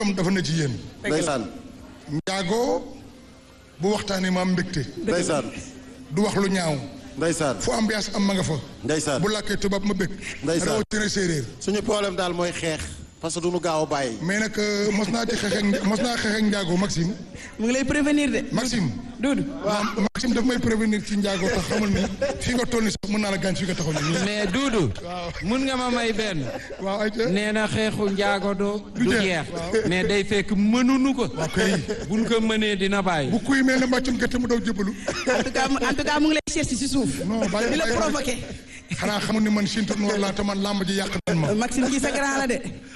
am dafa na ci yéen ndeysaan njaago bu waxtaanee ma am mbégte ndeysaan du wax lu ñaaw ndeysaan fu ambiance am ma nga fa ndeysaan bu làkkee tubaab ma bég Ndeysaan. rawatina séeréer suñu problème daal mooy xeex parce que duñu gaaw a bàyyi mais nag euh, mos naa ci xeex ak mos naa xeex ak njaago Maxime mu ngi lay prévenir de. Maxime Doudou. waaw Maxime daf may prévenir ci njaago tax xamal ni fi nga toll ni sax mën naa la gaañ fi nga taxaw ni mais Doudou mun nga ma may benn waaw ay ca nee na xeexu njaago do du jeex, jeex waaw. mais day fekk mënunu ko waaw kay buñ ko mënee dina bàyyi bu kuy mel ne mbàccum gerte mu daw jëbalu en tout cas mu- en tout cas mu ngi lay chercher si suuf. non bàyyi di la bàyyi- provoqué. xanaa xamul ni man Sintu Noor laa te man làmb ji yàq nan ma Maxime kii sa grand la de.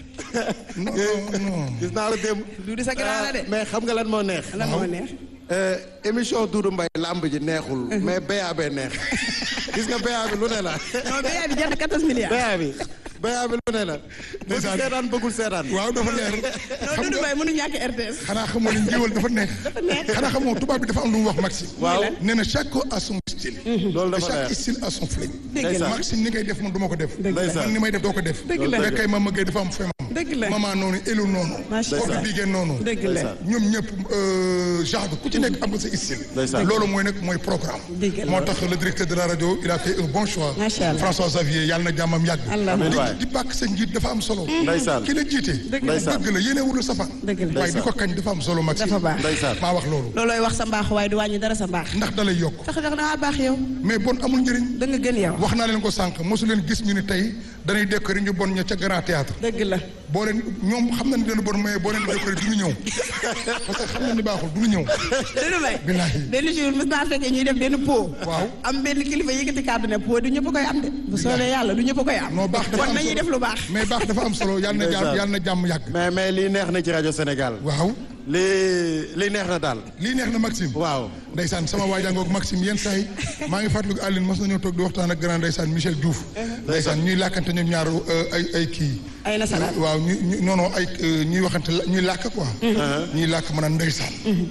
non non non gis naa la démb Doudou sa grand la de. mais xam nga lan moo neex lan moo neex. Euh, émission Doudou Mbaye lamb ji neexul mais BAB neex gis nga BAB lu ne la non béyaat bi jar na 14 milliards. BAB BAB lu ne la bëgg Ndeysaan. seetaan bëggul seetaan waaw dafa leer non Doudou Mbaye mënu ñàkk RTS. xanaa xamoo ne njéwal dafa neex xanaa xamoo tubaab bi dafa am lu mu wax Maxime waaw nee na chaque a son style loolu et dafa chaque neex style a son flingue Dëgg la. Maxime ni ngay def man du ma ko def Ndeysaan. man ni may def doo ko def Dëgg la. fekkay ma mëggee dafa am fem Dëgg la. maman noonu élu noonu Macha oto Allah. bigéen noonu dëgg la. ñoom ñëpp genre ku ci nekk am nga sa style Ndeysaan. loolu mooy nag mooy programme Dëgg la. moo tax le directeur de la radio il a fait un bon choix Macha Allah. François Xavier yàlla na jàmmam yàgg Allahumma. di waay. di bàkk sa njiit dafa am solo Ndeysaan. ki la jiite Dëgg la. Ndeysaan. dëgg la yéene wul safaan Dëgg la. waaye di ko kañ dafa am solo Maxime dafa baax. ndeysaan maa wax loolu loolooy wax sa mbaax waaye du wàññi dara sa mbaax. ndax dalay yokk tax tax da ngaa baax yow. mais bon amul njëriñ da nga gën yow. wax naa leen ko sànq mosu leen gis ñu ni tey dañuy décorer ñu bon ña ca grand théâtre dëgg la. boo leen ñoom xam na ni leen bon mais boo leen décorer du ñu ñëw parce que xam na ni baaxul du ñu ñëw Doudou Mbaye. Billahi. benn jour mos naa fekkee ñuy def benn pot. Waaw. am benn kilifa yëkkati kàddu ne pot du ñëpp a koy am de. bu soobee yàlla du ñëpp a koy am. non baax dafa kon am nañuy solo def lu baax. mais baax dafa am solo yàlla na jàmm Ndeysaan. yàlla na jàmm yàgg mais mais lii neex na ci rajo Sénégal waaw lii lii neex na daal lii neex na Maxime waaw ndeysaan sama waajangoog Maxime yenn saa yi maa ngi fàttaliku Aline mas nañoo toog di waxtaan ak grand ndeysaan Michel Diouf ndeysaan ñuy làkkante ñoom ñaar euh, ay ay kii ay nasaraan. waaw ñu ñu non non ay euh, ñuy waxante la- ñuy làkk quoi ñuy làkk ma naan ndeysaan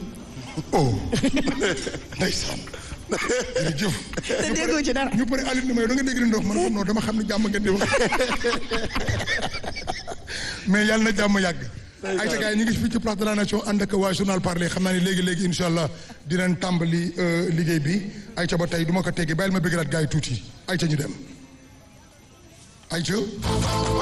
oh ndeysaan jërëjëf te déggoo ci dara. ñu pare Aline ni ma yow da nga dégg li ndox man non dama xam ne jàmm ngeen di wax mais yàlla na jàmm yàgg ay ta gars yi ñu ngi fii ci place de la nation ànd ak waa journal parler xam naa ni léegi léegi incha allah dinañ tàmbali euh, liggéey bi ay ca ba tey du ma ko teggi bàyyil ma bëggalaat gars yi tuuti ay ca ñu dem ay ca